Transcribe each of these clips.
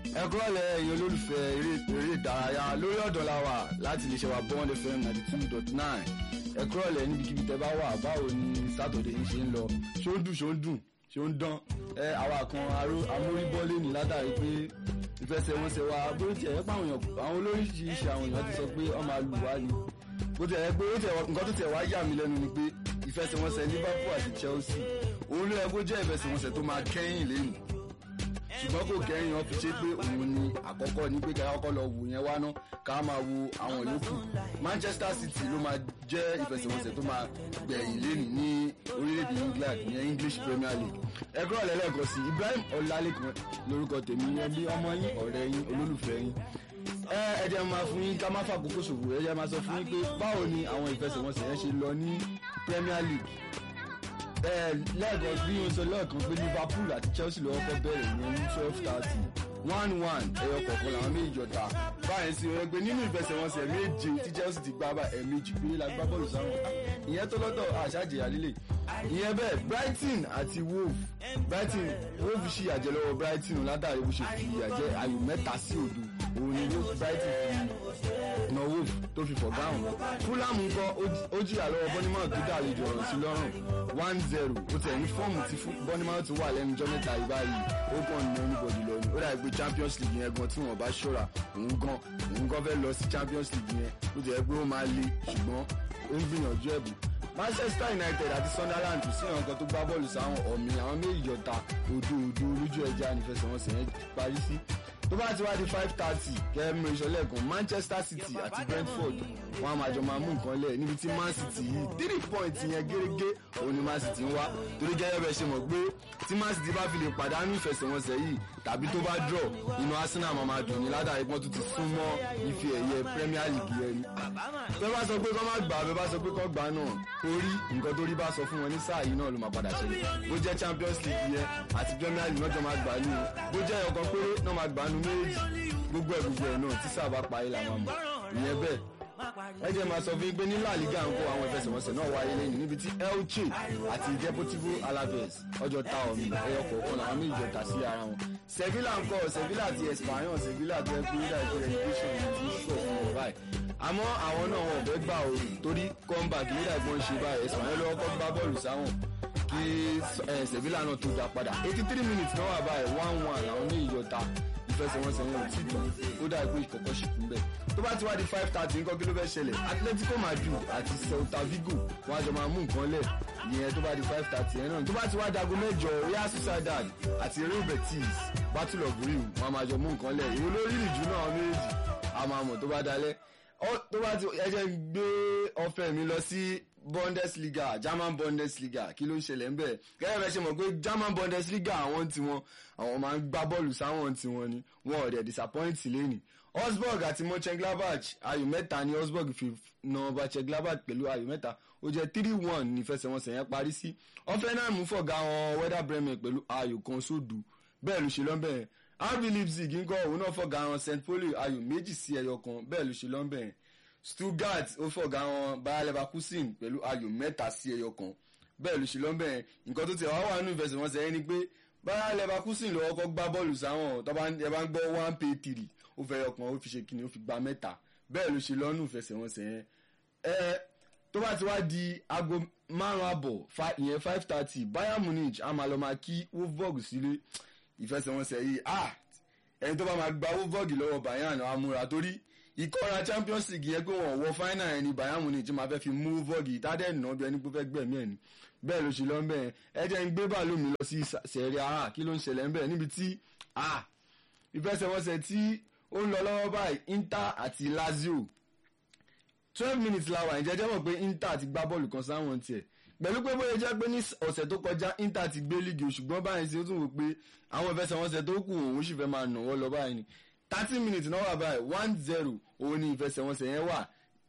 ẹ kúrọ̀lẹ́ ẹ̀yin olólùfẹ́ eré ìdárayá lórí ọ̀dọ̀ la wà láti lè ṣe wa bond fm ninety two dot nine ẹ kúrọ̀lẹ́ níbikíbi tẹ́ bá wà báwo ni sátọ̀dẹ̀ yìí ṣe ń lọ ṣó ń dùn ṣó ń dùn ṣó ń dán ẹ àwa kan amóríbọ́lé ní látàrí pé ìfẹsẹ̀wọnsẹ̀ wa bó tiẹ̀ yẹ pé àwọn èèyàn àwọn olóríṣiríṣi àwọn èèyàn ti sọ pé ọ máa lù wá ni bó tiẹ̀ yẹ pé nǹkan tó tiẹ̀ wá yà mí lẹ́nu ni pé ìfẹsẹ̀wọnsẹ̀ Liverpool àti Chelsea òun ló yẹ kó jẹ́ ìfẹsẹ̀wọnsẹ̀ tó máa kẹ́yìn lẹ́nu ṣùgbọ́n kò kẹ́yìn wọn fi ṣe pé òun ni àkọ́kọ́ ní pé ká kọ́kọ́ lọ wò yẹn wá ná ká máa wo àwọn yòókù Manchester City ló máa jẹ́ ìfẹsẹ̀wọnsẹ̀ tó máa gbẹ̀yìn lẹ́nu ní orílẹ̀-èdè England ìyẹn English Premier League ẹgbẹ́ ọ̀lẹ́lẹ́kan sí Ibrahim Ọlálékan lórúkọ tèmi yẹn bí ọmọ yín ọ̀rẹ́ yín olólùfẹ́ yín ẹ ẹ jẹ́ máa fún yín ká má fàkókò ṣòfò ẹ jẹ́ máa sọ fún yín pé báwo ni àwọn ìfẹsẹ̀wọnsẹ̀ yẹn ṣe lọ ní Premier League lẹ́ẹ̀kan bí wọ́n sọ lẹ́ẹ̀kan pé Liverpool àti Chelsea lọ́wọ́ kọ́ bẹ̀rẹ̀ ìyẹn ní twelve thirty one one ẹyọ kọ̀ọ̀kan làwọn méjì jọta báyìí sí ẹ pé nínú ìfẹsẹ̀wọnsẹ̀ méje tí Chelsea ti gbá bá ẹ̀ẹ̀mejì pé la gbá bọ́ọ̀lù sáwọn ìyẹn tó lọ́tọ̀ àṣàjẹyà líle ìyẹn bẹ́ẹ̀ Brighton àti Wolves Brighton Wolves ṣì yàjẹ́ lọ́wọ́ Brighton látàrí bó ṣe fi yàjẹ́ ayò mẹ́ta sí òdo òun ni Wolves Brighton fi na Wolves tó fi fọ̀gá àwọn Fulham ńkọ́ ó jìyà lọ́wọ́ Bournemouth tó dàlejò ọ̀rọ̀ sí lọ́rùn one zero ó tẹ̀ ní fọ́ọ̀mù tí Bournemouth wà lẹ́nu jọ́ mẹ́ta yìí báyìí ó kàn ní anybody lọ ni ó dàbí pé Champions League yẹn gan tí wọ́n bá ṣọ́ra òun gan òun gan fẹ́ lọ sí Champions League yẹn ó jẹ́ pé ó máa le ṣùgbọ́n ó ń gbìyànjú ẹ̀bùn Manchester United àti Sunderland kò sí àwọn kan tó gbá bọ́ọ̀lù sáwọn ọ̀mì àwọn méjì yọta òdo òdo olójú ẹja nífẹsẹ̀wọnsẹ̀ yẹn parí sí tó bá ti wá di five thirty kẹ́mi ìṣọ̀lẹ̀ kan Manchester City àti Brentford wọn a máa jọ máa mú nǹkan lẹ̀ níbi tí Man City yìí three points yẹn gẹ́gẹ́ òun ni Man City ń wá torí gẹ́gẹ́ bẹ́ẹ̀ ṣe mọ̀ pé tí Man City bá fi lè pàdánù ìfẹsẹ̀wọnsẹ̀ yìí tàbí tó bá draw inú Arsenal máa máa dùn ní ládàá ipọ́n tó ti sún mọ́ ife ẹ̀yẹ Premier League yẹn ni. bẹ́ẹ̀ bá sọ pé kọ́ má gbà bẹ́ẹ̀ bá sọ pé kọ́ gbà náà orí nǹkan tó rí bá sọ fún wọn ní sáà yìí náà ló máa padà ṣẹlẹ̀ bó jẹ́ Champions League yẹn àti Premier League náà jọ máa gbà ní o bó jẹ́ ọ̀kan péré náà máa gbà nu méjì gbogbo ẹ̀ gbogbo ẹ̀ náà tí sáà bá parí làwọn mọ̀ ìyẹn bẹ́ẹ̀ ẹ jẹ́ máa sọ fún yín pé ní La Liga ń kó àwọn ìfẹsẹ̀wọnsẹ̀ náà wáyé lẹ́yìn níbi tí Elche àti Deportivo Alaves ọjọ́ ta ọ̀mì ẹyọ kọ̀ọ̀kan làwọn méjì jọ ta sí ara wọn Sevilla ń kọ́ Sevilla àti Espanyol Sevilla tó ẹ pé nígbà tó relegation ti sọ̀ fún wọn báyìí àmọ́ àwọn náà wọn ò fẹ́ gbà ó torí comeback nígbà tí wọ́n ṣe báyìí Espanyol lọ́wọ́ kọ́ gbá bọ́ọ̀lù sáwọn kí Sevilla náà tó dá padà eighty three minutes náà wà báyìí one one làwọn méjì jọ ta ìfẹsẹ̀wọnsẹ̀ wọn ò tí tán ó dà pé ìkọ̀kọ̀ ṣì kún bẹ́ẹ̀ tó bá ti wá di five thirty nǹkan kí ló fẹ́ ṣẹlẹ̀ Atletico Madrid àti Celta Vigo wọn àjọ máa mú nǹkan lẹ̀ ìyẹn tó bá di five thirty yẹn náà tó bá ti wá dago mẹ́jọ Real Sociedad àti Real Betis Battle of Rio wọn máa jọ mú nǹkan lẹ̀ ìwé lórí ìjú náà méjì a máa mọ̀ tó bá dalẹ̀ tó bá ti ẹ jẹ́ gbé ọ̀fẹ́ mi lọ sí Bundesliga German Bundesliga kí ló ń ṣẹlẹ̀ ń bẹ̀ gẹ́gẹ́ bẹ́ẹ̀ ṣe mọ̀ pé German Bundesliga àwọn tiwọn àwọn máa ń gbá bọ́ọ̀lù sáwọn tiwọn ni wọn ò dẹ̀ disappoint lẹ́nì Augsburg àti Mönchengladbach ayò mẹ́ta ni Augsburg fi na Mönchengladbach pẹ̀lú ayò mẹ́ta ó jẹ́ three one ní ìfẹsẹ̀wọnsẹ̀ yẹn parí sí Hoffenheim fọ̀gá wọn Werder Bremen pẹ̀lú ayò kan sódù bẹ́ẹ̀ ló ṣe lọ́nbẹ̀ RB Leipzig ń kọ́ òun náà fọ̀gá wọn St. Pauli ayò méjì sí ẹyọ kan bẹ́ẹ̀ ló ṣe lọ́nbẹ̀ Stuttgart ó fọ̀gá wọn Bayer Leverkusen pẹ̀lú ayò mẹ́ta sí ẹyọ kan bẹ́ẹ̀ ló ṣe lọ́nbẹ̀ nǹkan tó ti wá wà nínú ìfẹsẹ̀wọnsẹ̀ yẹn ni pé Bayer Leverkusen lọ́wọ́ kọ́ gbá bọ́ọ̀lù sáwọn tó bá ń gbọ́ one pay three ó fẹ́ ọkàn ó fi ṣe kíni ó fi gba mẹ́ta bẹ́ẹ̀ ló ṣe lọ́nù ìfẹsẹ̀wọnsẹ̀ yẹn ẹ tó bá ti wá di aago márùn àbọ̀ ìyẹn five thirty Bayern Munich a máa lọ máa kí Wolfsburg sílé ìfẹsẹ̀wọnsẹ̀ yìí ah ẹni tó bá máa gba Wolfsburg lọ́wọ́ Bayern á múra torí ìkọ́ra Champions League yẹn pé wọ́n wọ final ẹni Bayern Munich máa fẹ́ fi mú Wolfsburg ìtàdé nà bí ẹni pé fẹ́ gbẹ̀mí ẹ̀ ni bẹ́ẹ̀ ló ṣe lọ bẹ́ẹ̀ ẹ jẹ́ ń gbé bàálù mi lọ sí Serie A kí ló ń ṣẹlẹ̀ ń bẹ̀ níbi tí ah ìfẹsẹ̀wọnsẹ̀ tí ó ń lọ lọ́wọ́ báyìí Inter àti Lazio twelve minutes la wà ìjẹ́jẹ́ mọ̀ pé Inter ti gbá bọ́ọ̀lù kan sáwọn tiẹ̀ pẹ̀lú pé bóyá jẹ́ pé ní ọ̀sẹ̀ tó kọjá Inter ti gbé líìgì ṣùgbọ́n báyìí sí ó tún wò pé àwọn ìfẹsẹ̀wọnsẹ̀ tó kù òun sì fẹ́ máa nà wọ́n lọ báyìí ni thirty minutes náà wà báyìí one zero òun ni ìfẹsẹ̀wọnsẹ̀ yẹn wà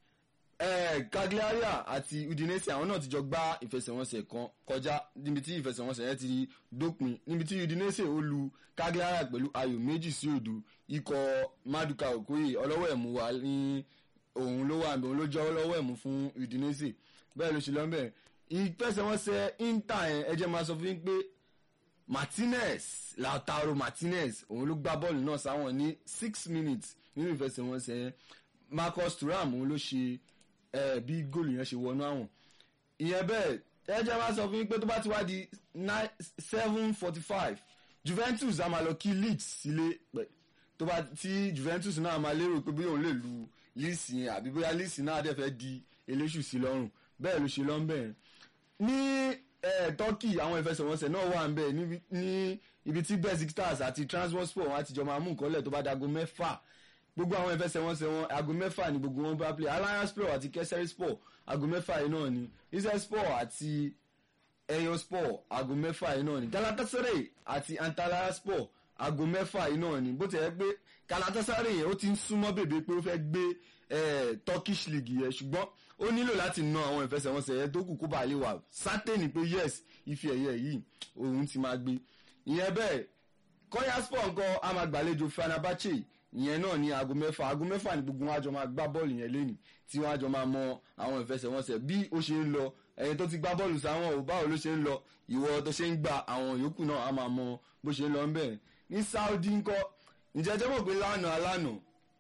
Cagliari àti Udinese àwọn náà ti jọ gbá ìfẹsẹ̀wọnsẹ̀ kan kọjá níbi tí ìfẹsẹ̀wọnsẹ̀ yẹn ti dópin níbi tí Udinese ó lu Cagliari pẹ̀lú ayò méjì sí òdo ikọ̀ Maduka Okoye ọlọ́wọ́ ẹ̀mú wa ní òun ló wà òun ló jẹ́ ọlọ́wọ́ ẹ̀mú fún Udinese bẹ́ẹ̀ ló ṣe lọ́nbẹ̀ ìfẹsẹ̀wọnsẹ̀ Inter yẹn ẹ jẹ́ máa sọ fún yín pé martinez lautaro martinez òun ló gbá bọ́ọ̀lù náà sáwọn ní six minutes nínú ìfẹsẹ̀wọnsẹ̀ yẹn marcus thuram òun ló ṣe eh, bí góòlù yẹn ṣe wọnú àwọn ìyẹn bẹ́ẹ̀ ẹjẹ́ máa sọ fún yín pé tó bá ti wá di seven forty five juventus a máa lọ kí leeds sílé pẹ̀ tó bá tí juventus náà máa lérò pé bóyá òun lè lu leeds yẹn àbí bóyá leeds náà dẹ̀ fẹ́ di eléṣù sí lọ́rùn bẹ́ẹ̀ ló ṣe lọ́nbẹ̀ ní eh, turkey àwọn ìfẹsẹ̀wọnsẹ̀ náà wà ń bẹ̀ níbi- ní ibi tí besiktas àti transworsport wọn àtijọ́ máa mú nǹkan lẹ̀ tó bá dago mẹ́fà gbogbo àwọn ìfẹsẹ̀wọnsẹ̀ wọn aago mẹ́fà ni gbogbo wọn bá play alliance sport àti kesari sport aago mẹ́fà yìí náà ni israel sport àti eyo sport aago mẹ́fà yìí náà ni galatasaray àti antalya sport aago mẹ́fà yìí náà ni bó ti yẹ pé galatasaray yẹn ó ti ń súnmọ́ bèbè pé ó fẹ́ gbé eh, turkish league yẹn ṣùgbọ́n ó nílò láti na àwọn ìfẹsẹ̀wọnsẹ̀ yẹn tó kù kó bàa lè wà sátẹ́nì pé yes ife ẹ̀yẹ yìí òun ti máa gbé ìyẹn bẹ́ẹ̀ kọ́yà sport nǹkan a máa gbàlejò fenerbahce ìyẹn náà ní aago mẹ́fà aago mẹ́fà ni gbogbo wọn àjọ máa gbá bọ́ọ̀lù yẹn lẹ́nìí tí wọ́n àjọ máa mọ àwọn ìfẹsẹ̀wọnsẹ̀ bí ó ṣe ń lọ ẹni tó ti gbá bọ́ọ̀lù sáwọn ò báwo ló ṣe ń lọ ìwọ tó ṣe ń gba àwọn yòókù náà a máa mọ bó ṣe ń lọ ń bẹ̀ ní saudi ńkọ́ ǹjẹ́ jẹ́ mọ̀ pé lánàá lánàá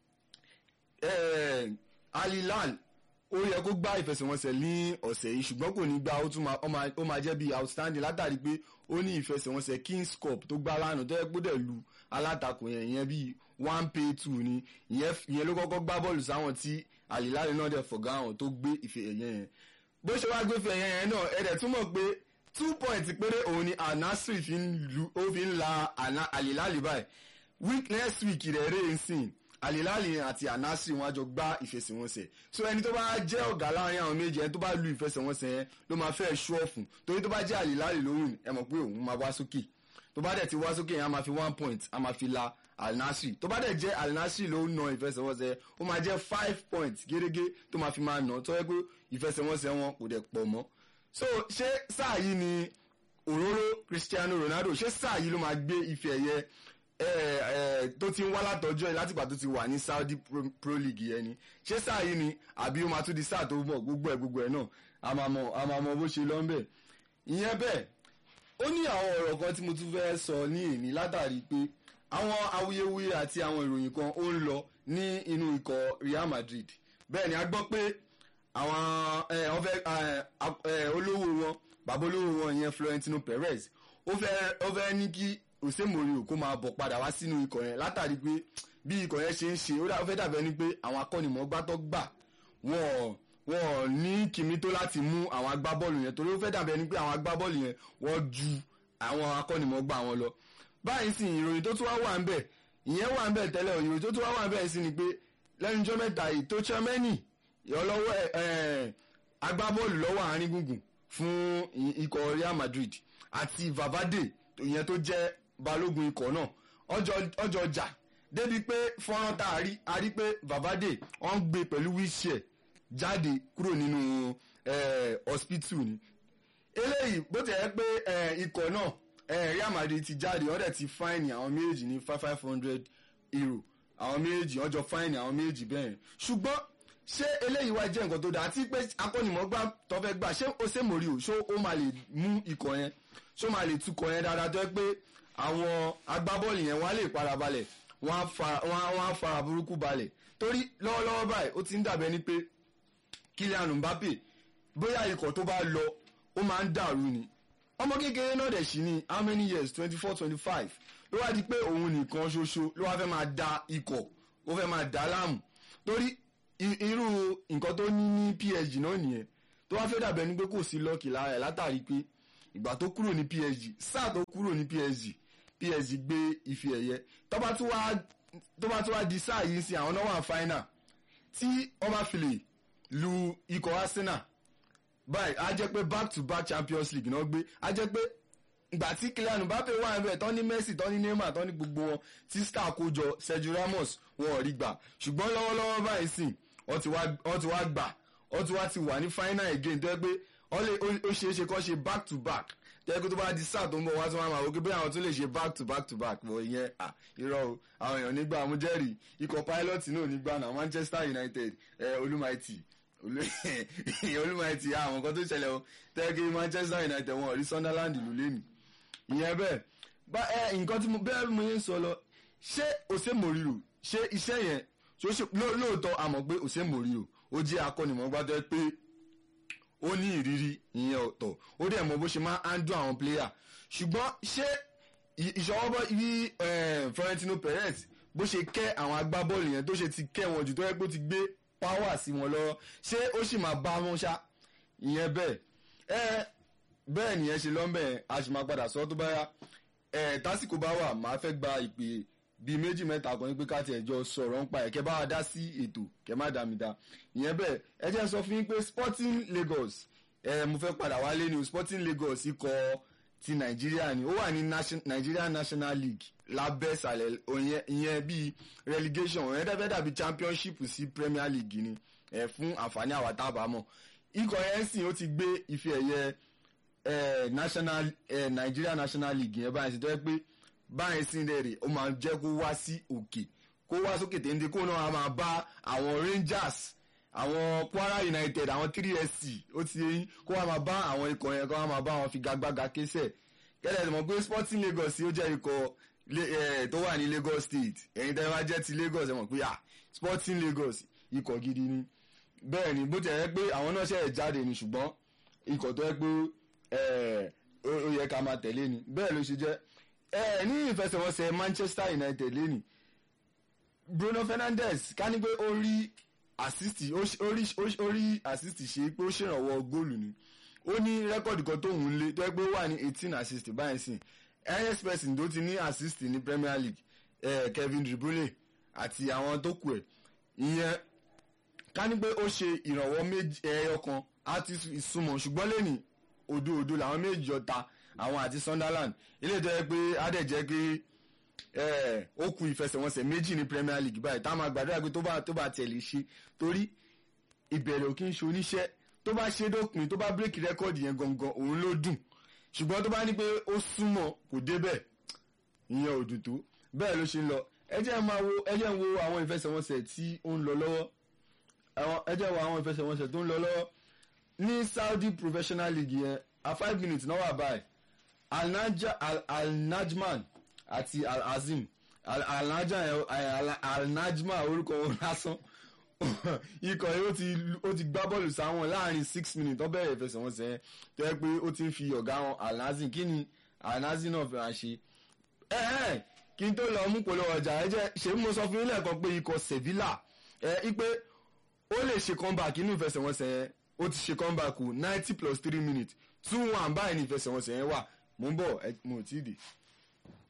eh, alilal ó yẹ kó gbá ìfẹsẹ̀wọnsẹ̀ ní ọ̀sẹ̀ yìí ṣùgbọ́n kò ní gbá ó tún máa- ó máa- ó máa jẹ́ bí outstanding látàrí pé ó ní ìfẹsẹ̀wọnsẹ̀ kings cup tó gbá lánàá tó yẹ kó dẹ̀ lu alátakò yẹn ìyẹn bíi one pay two ni ìyẹn ìyẹn ló kọ́kọ́ gbá bọ́ọ̀lù sáwọn tí alilal náà dẹ̀ fọ̀gá àwọn tó gbé ìfẹ ẹ̀yẹ yẹn bó ṣe wá gbé ìfẹ ẹ̀yẹ yẹn náà ẹ̀dẹ̀ túmọ̀ pé two points péré òun ni anasri fi ń lu ó fi ń la Ana- alilal báyìí week next week rẹ̀ rẹ̀ ń sìn alilali àti anasri wọn á jọ gbá ìfẹsẹ̀wọnsẹ̀ so ẹni tó bá jẹ́ ọ̀gá láàrin àwọn méjì ẹni tó bá lu ìfẹsẹ̀wọnsẹ̀ yẹn ló máa fẹ́ ṣú ọ̀fun torí tó bá jẹ́ alilali lóhùn ẹ mọ̀ pé òun máa wá sókè tó bá dẹ̀ ti wá sókè yẹn a máa fi one point a máa fi la alinasri tó bá dẹ̀ jẹ́ alinasri ló ń na ìfẹsẹ̀wọnsẹ̀ yẹn ó máa jẹ́ five points gẹ́gẹ́ tó máa fi máa nà tó yẹ pé ìfẹsẹ̀wọnsẹ̀ wọn kò dẹ̀ pọ̀ mọ́ so ṣé sáà yìí ni òróró cristiano ronaldo ṣé sáà yìí ló máa gbé ife ẹ̀yẹ eh, eh, tó ti ń wá látọjọ́ ẹ̀ látìgbà tó ti wà ní saudi pro, pro league yẹn ni ṣé sáà yìí ni àbí ó máa tún di sáà tó bọ̀ gbogbo ẹ̀ gbogbo ẹ̀ náà a máa mọ a máa mọ bó ṣe lọ ń bẹ̀ ìyẹn bẹ́ẹ̀ ó ní àwọn ọ̀rọ̀ kan tí mo tún fẹ́ sọ ní èní látàrí pé àwọn awuyewuye àti àwọn ìròyìn kan ó ń lọ ní inú ikọ̀ real madrid bẹ́ẹ̀ ni a gbọ́ pé àwọn ẹ, wọ́n fẹ́ ẹ, ap- ẹ, olówó wọn bàbá olówó wọn yẹn Florentino Perez ó fẹ́ ó fẹ́ ní kí Jose Mourinho kó máa bọ̀ padà wá sínú ikọ̀ yẹn látàrí pé bí ikọ̀ yẹn ṣe ń ṣe ó dà- ó fẹ́ dàbẹ́ ni pé àwọn akọ́nimọ̀ọ́gbá tó gbà wọ́n wọ́n ní kìmí tó láti mú àwọn agbábọ́ọ̀lù yẹn torí ó fẹ́ dàbẹ́ ni pé àwọn agbábọ́ọ̀lù yẹn wọ́n ju àwọn akọ́nimọ̀ọ́gbá wọn lọ báyìí sì ìròyìn tó tún wá wà ń bẹ̀ ìyẹn wà ń bẹ̀ tẹ́lẹ̀ ìròyìn tó tún wá wà ń bẹ̀ sí ni pé lẹ́nu jọ́ mẹ́ta yìí tó Tchouaméni ìyọlọ́wọ́ ẹ̀ agbábọ́ọ̀lù lọ́wọ́ àárín gbùngbùn fún i- ikọ̀ Real Madrid àti Valverde ìyẹn tó jẹ́ balógun ikọ̀ náà ọjọ́ ọjọ́ ọjà débi pé fọ́nrán tá a rí a rí pé Valverde wọ́n ń gbé pẹ̀lú wheelchair jáde kúrò nínú eh, hospital ni eléyìí bó ti yẹ pé eh, ikọ̀ náà eh, Real Madrid ti jáde wọ́n dẹ̀ ti fáìnì àwọn méjèèjì ní five five hundred euro àwọn méjèèjì wọ́n jọ fáìnì àwọn méjèèjì bẹ́ẹ̀ ṣùgbọ́n ṣé eléyìí wá jẹ́ nǹkan tó dáa àti pé akọ́nìmọ̀gbà tó fẹ́ gbà ṣé ó ṣe mòrí o ṣó ó máa lè mú ikọ̀ yẹn ṣó máa lè tukọ̀ yẹn dáadáa tó yẹ pé àwọn agbábọ́ọ̀lù yẹn wọ́n á lè para balẹ̀ wọ́n á fa- wọ́n á- wọ́n á fara burúkú balẹ̀ torí lọ́wọ́lọ́wọ́ báyìí ó ti ń dàbẹ́ ni pé Kylian Mbappe bóyá ikọ̀ tó bá lọ ó máa ń dàrú ni ọmọ kékeré náà dẹ̀ sí ní how many years twenty four twenty five ló wá di pé òun nìkan ṣoṣo ló wá fẹ́ máa da ikọ̀ ó fẹ́ máa dà á láàmú torí i- irú nǹkan tó ní ní PSG náà nìyẹn tó wá fẹ́ dàbẹ̀ ni pé kò sí lọ́ọ̀kì lára ẹ̀ látàrí pé ìgbà tó kúrò ní PSG sáà tó kúrò ní PSG PSG gbé ife ẹ̀yẹ tó bá tún wá tó bá tún wá di sáà yìí sí àwọn náà wà final tí wọ́n bá fi lè lu ikọ̀ Arsenal báyìí á jẹ́ pé back to back Champions League náà gbé á jẹ́ pé ìgbà tí Kylian Mbappe wà níbẹ̀ tán ní Messi tán ní Neymar tán ní gbogbo wọn tí star kó jọ Sergio Ramos wọn ò rí gbà ṣùgbọ́n lọ́wọ́lọ́wọ́ báyìí sìn wọ́n ti wá wọ́n ti wá gbà wọ́n ti wá ti wà ní final again tó yẹ pé wọ́n lè ó ṣeé ṣe kó ṣe back to back tó yẹ pé tó bá di sáà tó ń bọ̀ wá tó máa máa wò pé bóyá àwọn tó lè ṣe back to back to back bọ̀ ìyẹn à irọ́ o àwọn èèyàn nígbà mo jẹ́rìí ikọ̀ pilot náà nígbà náà Manchester United ẹ olúmaìtì olúmaìtì àwọn nǹkan tó ṣẹlẹ̀ o tẹ́kí Manchester United wọn ò rí Sunderland lù lẹ́nu ìyẹn bẹ́ẹ̀ bá ẹ nǹkan tí mo bẹ́ẹ̀ mo yẹn ń sọ lọ ṣé òsè mòrìrò ṣé iṣẹ́ yẹn ṣó ṣe ló- lóòótọ́ àmọ́ pé òsè mòrìrò ó jẹ́ akọ́nimọ̀ọ́gbá tó yẹ pé ó ní ìrírí ìyẹn ọ̀tọ̀ ó dẹ̀ mọ bó ṣe máa ń handle àwọn player ṣùgbọ́n ṣé ì- ìṣọwọ́bọ̀ bí eh, Florentino Perez bó ṣe kẹ́ àwọn agbábọ́ọ̀lù yẹn tó ṣe ti kẹ́ wọn jù tó yẹ pé ó ti gbé power sí wọn lọ́wọ́ ṣé ó sì máa bá wọn ṣá ìyẹn bẹ́ẹ̀ ẹ bẹ́ẹ̀ nìyẹn ṣe lọ́nbẹ̀ a sì máa padà sọ tó bá yá ẹ tásìkò bá wà máa fẹ́ gba ìpè bíi méjì mẹ́ta kan ní pé ká tiẹ̀ jọ sọ̀rọ̀ ń pa ẹ̀ kẹ́ bá wa dá sí ètò kẹ́ má dá mi dá ìyẹn bẹ́ẹ̀ ẹ jẹ́ n sọ fún yín pé Sporting Lagos ẹ mo fẹ́ padà wálé ní o Sporting Lagos ikọ̀ ti Nàìjíríà ni ó wà ní nation- Nigeria National League lábẹ́ ìsàlẹ̀ òyìn- ìyẹn bíi relegation òyìn dẹ́fẹ́ dàbí championship sí Premier League ni ẹ fún àǹfààní àwa tá a bá mọ̀ ikọ̀ yẹn sìn ó ti gbé ife ẹ̀yẹ eh, national eh, Nigeria National League yẹn báyìí sí tó yẹ pé báyìí sí rẹ̀ rè ó máa jẹ́ kó wá sí òkè kó wá sókè téńté kó náà máa bá àwọn Rangers àwọn Kwara United àwọn 3SC ó ti yẹn kó wá máa bá àwọn ikọ̀ yẹn kó wá máa bá wọn figagbága késẹ̀ kẹ́lẹ́ ẹ̀ mọ̀ pé Sporting Lagos ó jẹ́ ikọ̀ lé- eh, tó wà ní Lagos State ẹ̀yin tẹ́ wá jẹ́ ti Lagos ẹ̀ mọ̀ pé ah Sporting Lagos ikọ̀ gidi ni bẹ́ẹ̀ ni bó ti yẹ pé àwọn náà ṣe jáde ni ṣùgbọ́n ikọ̀ tó yẹ pé ẹ̀, ó ó yẹ ká máa tẹ̀lé ni bẹ́ẹ̀ ló ṣe jẹ́ ẹ̀, ní ìfẹsẹ̀wọnsẹ̀ Manchester United lẹ́nìí Bruno Fernandes ká ní pé ó rí assist ó ṣe- ó rí ó ṣe- ó rí assist ṣe pé ó ṣèrànwọ́ góòlù ni ó ní rẹ́kọ̀dì kan tóun ń lé tó yẹ pé ó wà ní eighteen assist báyìí sìn highest person tó ti ní assist ní Premier League eh, Kevin De Bruyne àti àwọn tó kù ẹ̀ ìyẹn ká ní pé ó ṣe ìrànwọ́ méjì ẹyọ kan á ti súnmọ́ ṣùgbọ́n lẹ́nìí odò odò làwọn méjì ọ̀ta àwọn àti Sunderland ilé ìjọ pé á dẹ̀ jẹ́ pé eh, ó kù ìfẹsẹ̀wọnsẹ̀ méjì ní Premier League báyìí tá a máa gbàdúrà pé tó bá tó bá tẹ̀lé ṣe torí ìbẹ̀rẹ̀ ò kí ń ṣe oníṣẹ́ tó bá ṣe dópin tó bá bírèkì rẹ́kọ̀dì yẹn gangan òun ló dùn ṣùgbọ́n tó bá ní pé ó súnmọ́ kò débẹ̀ ìyẹn ò dùn tó bẹ́ẹ̀ ló ṣe ń lọ ẹ jẹ́ máa wo ẹ jẹ́ ń wo àwọn ìfẹsẹ̀wọnsẹ̀ tí ó ń lọ lọ́wọ́ àwọn ẹ jẹ́ wo àwọn ìfẹsẹ̀wọnsẹ̀ tó ń lọ lọ́wọ́ ní Saudi Professional League yẹn a five minutes náà wà báyìí Al-Naja- Al- Al-Najman àti Al-Azim Al- Al-Naja yẹn- Al- Al-Najma orúkọ wọn lásán ikọ̀ yìí ó ti ó ti gbá bọ́ọ̀lù sáwọn láàrin six minutes tó bẹ̀rẹ̀ ìfẹsẹ̀wọnsẹ̀ yẹn tó yẹ pé ó ti ń fi ọ̀gá wọn Al-Nazim kí ni Al-Nazim náà fi hàn ṣe ẹ ẹ kí n tó lọ mú polówó ọjà ẹ jẹ́ ṣé mo sọ fún yín lẹ́ẹ̀kan pé ikọ̀ Sevilla ẹ ipe ó lè ṣe comeback inú ìfẹsẹ̀wọnsẹ̀ yẹn ó ti ṣe comeback kù ninety plus three minutes two one báyìí ní ìfẹsẹ̀wọnsẹ̀ yẹn wà mo ń bọ̀ ẹ mo ò tí ì dé.